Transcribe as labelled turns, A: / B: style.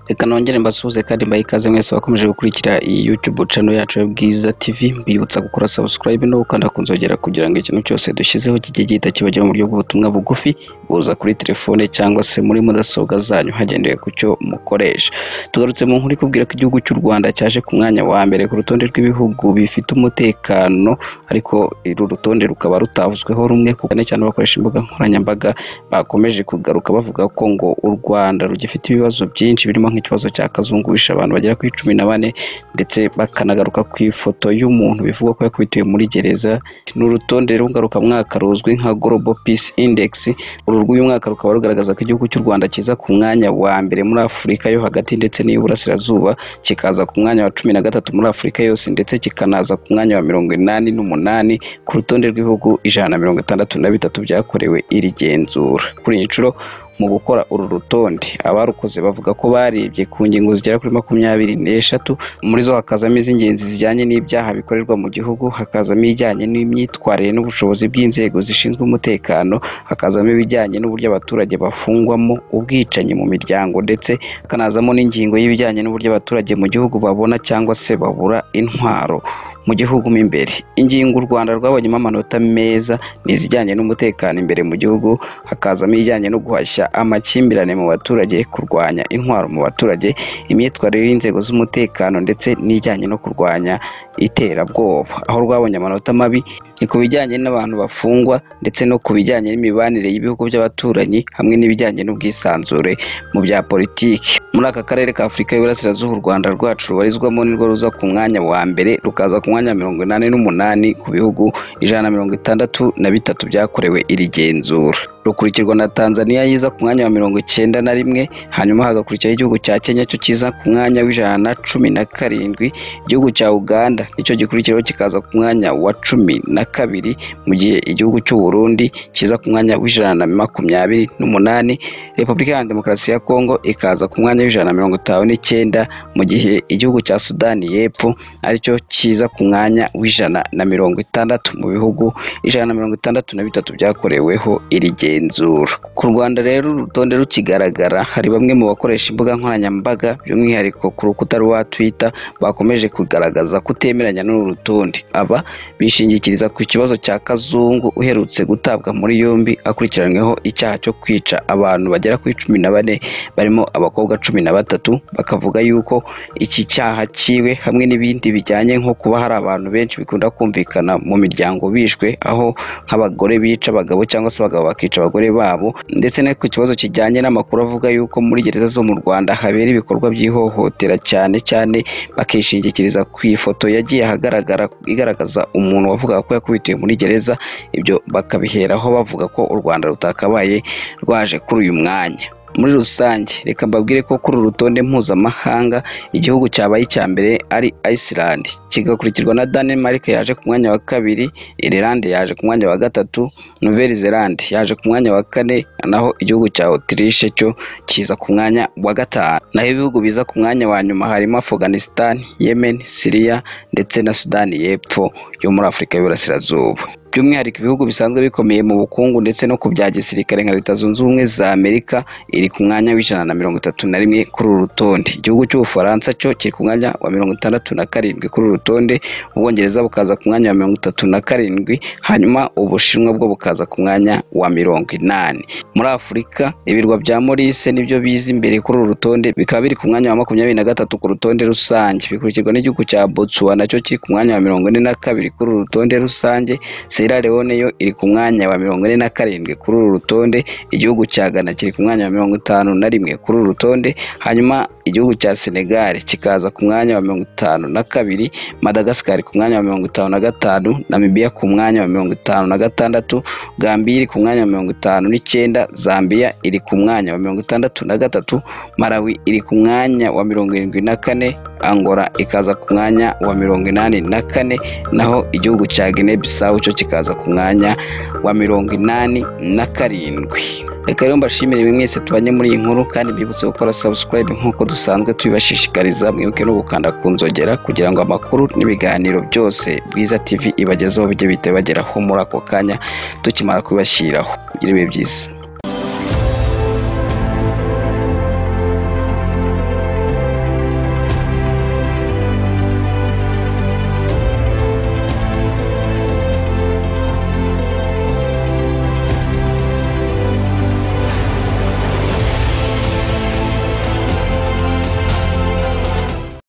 A: reka nongere mbasuhuze kandi mbahe ikaze mwese abakomeje gukurikira iyi YouTube channel yacu ya Bwiza TV mbibutsa gukora subscribe no gukanda ku nzogera kugira ngo ikintu cyose dushyizeho kijye gihita kibagera mu buryo bw'ubutumwa bugufi buza kuri telefone cyangwa se muri mudasobwa zanyu hagendewe ku cyo mukoresha tugarutse mu nkuru ikubwira ko igihugu cy'u Rwanda cyaje ku mwanya wa mbere ku rutonde rw'ibihugu bifite umutekano ariko uru rutonde rukaba rutavuzweho rumwe kuko cyane cyane abakoresha imbuga nkoranyambaga bakomeje kugaruka bavuga ko ngo u Rwanda rugifite ibibazo byinshi birimo nk'ikibazo cya kazungu wishe abantu bagera kuri cumi na bane ndetse bakanagaruka ku ifoto y'umuntu bivugwa ko yakubitiwe muri gereza ni urutonde rungarukamwaka ruzwi nka Global Peace Index uru rw'uyu mwaka rukaba rugaragaza ko igihugu cy'u Rwanda kiza ku mwanya wa mbere muri Afurika yo hagati ndetse n'iy'uburasirazuba kikaza ku mwanya wa cumi na gatatu muri Afurika yose ndetse kikanaza ku mwanya wa mirongo inani n'umunani ku rutonde rw'ibihugu ijana na mirongo itandatu na bitatu byakorewe iri genzura kuri iyi nshuro mu gukora uru rutonde abarukoze bavuga ko barebye ku ngingo zigera kuri makumyabiri n'eshatu muri zo hakazamo iz'ingenzi zijyanye n'ibyaha bikorerwa mu gihugu hakazamo ijyanye n'imyitwarire n'ubushobozi bw'inzego zishinzwe umutekano hakazamo ibijyanye n'uburyo abaturage bafungwamo ubwicanyi mu miryango ndetse hakanazamo n'ingingo y'ibijyanye n'uburyo abaturage mu gihugu babona cyangwa se babura intwaro mu gihugu mo imbere ingingo u rwanda rwabonyemo amanota meza ni izijyanye n'umutekano imbere mu gihugu hakazamo ijyanye no guhashya amakimbirane mu baturage kurwanya intwaro mu baturage imyitwarire y'inzego z'umutekano ndetse n'ijyanye no kurwanya iterabwoba aho rwabonye amanota mabi ni ku bijyanye n'abantu bafungwa ndetse no ku bijyanye n'imibanire y'ibihugu by'abaturanyi hamwe n'ibijyanye n'ubwisanzure mu bya politiki muri aka karere ka afurika y'uburasirazuba u rwanda rwacu rubarizwamo nirwo ruza ku mwanya wa mbere rukaza ku mwanya wa mirongo inani n'umunani ku bihugu ijana na mirongo itandatu na bitatu byakorewe iri genzura rukurikirwa na Tanzania yiza ku mwanya wa mirongo icyenda na rimwe hanyuma hagakurikiraho igihugu cya Kenya cyo kiza ku mwanya w'ijana na cumi na karindwi igihugu cya Uganda nicyo gikurikiraho kikaza ku mwanya wa cumi na kabiri mu gihe igihugu cy'u Burundi kiza ku mwanya w'ijana na makumyabiri n'umunani Repubulika Iharanira Demokarasi ya Kongo ikaza ku mwanya w'ijana na mirongo itanu n'icyenda mu gihe igihugu cya Sudani y'Epfo aricyo kiza ku mwanya w'ijana na mirongo itandatu mu bihugu ijana na mirongo itandatu na bitatu byakoreweho iri gihe igenzura ku rwanda rero urutonde rukigaragara hari bamwe mu bakoresha imbuga nkoranyambaga by'umwihariko ku rukuta rwa twitter bakomeje kugaragaza kutemeranya n'uru rutonde aba bishingikiriza ku kibazo cya kazungu uherutse gutabwa muri yombi akurikiranyweho icyaha cyo kwica abantu bagera kuri cumi na bane barimo abakobwa cumi na batatu bakavuga yuko iki cyaha cyiwe hamwe n'ibindi bijyanye nko kuba hari abantu benshi bikunda kumvikana mu miryango bishwe aho nk'abagore bica abagabo cyangwa se abagabo bakica abagore babo ndetse no ku kibazo kijyanye n'amakuru avuga yuko muri gereza zo mu Rwanda habera ibikorwa by'ihohotera cyane cyane bakishingikiriza ku ifoto yagiye ahagaragara igaragaza umuntu wavugaga ko yakubitiwe muri gereza ibyo bakabiheraho bavuga ko u Rwanda rutakabaye rwaje kuri uyu mwanya muri rusange reka mbabwire ko kuri uru rutonde mpuzamahanga igihugu cyabaye icya mbere ari Iceland kigakurikirwa na Denmark yaje ku mwanya wa kabiri Ireland yaje ku mwanya wa gatatu Nouvelle Zelande yaje ku mwanya wa kane naho igihugu cya Autriche cyo kiza ku mwanya wa gatanu naho ibihugu biza ku mwanya wa nyuma harimo Afghanistan, Yemen, Syria ndetse na Sudani y'Epfo yo muri Afurika y'Iburasirazuba by'umwihariko ibihugu bisanzwe bikomeye mu bukungu ndetse no ku bya gisirikare nka leta zunze ubumwe za amerika iri ku mwanya w'ijana na mirongo itatu na rimwe kuri uru rutonde igihugu cy'ubufaransa cyo kiri ku mwanya wa mirongo itandatu na karindwi kuri uru rutonde ubwongereza bukaza ku mwanya wa mirongo itatu na karindwi hanyuma ubushinwa bwo bukaza ku mwanya wa mirongo inani muri afurika ibirwa bya morise nibyo biza imbere kuri uru rutonde bikaba biri ku mwanya wa makumyabiri na gatatu ku rutonde rusange bikurikirwa n'igihugu cya botsuwa nacyo kiri ku mwanya wa mirongo ine na kabiri kuri uru rutonde rusange Sierra Leone yo iri ku mwanya wa mirongo ine na karindwi kuri uru rutonde igihugu cya Ghana kiri ku mwanya wa mirongo itanu na rimwe kuri uru rutonde hanyuma igihugu cya Senegal kikaza ku mwanya wa mirongo itanu na kabiri Madagascar ku mwanya wa mirongo itanu na gatanu Namibia ku mwanya wa mirongo itanu na gatandatu Gambia iri ku mwanya wa mirongo itanu n'icyenda Zambia iri ku mwanya wa mirongo itandatu na gatatu Malawi iri ku mwanya wa mirongo irindwi na kane Angola ikaza ku mwanya wa mirongo inani na kane naho igihugu cya Guinea Bissau cyo kikaza ku mwanya wa mirongo inani na karindwi reka rero mbashimire mwese tubanye muri iyi nkuru kandi mbibutse gukora subscribe nk'uko dusanzwe tubibashishikariza mwibuke no gukanda ku nzogera kugira ngo amakuru n'ibiganiro byose Bwiza TV ibagezeho bijye bihita bibageraho muri ako kanya tukimara kubibashyiraho mugire ibihe byiza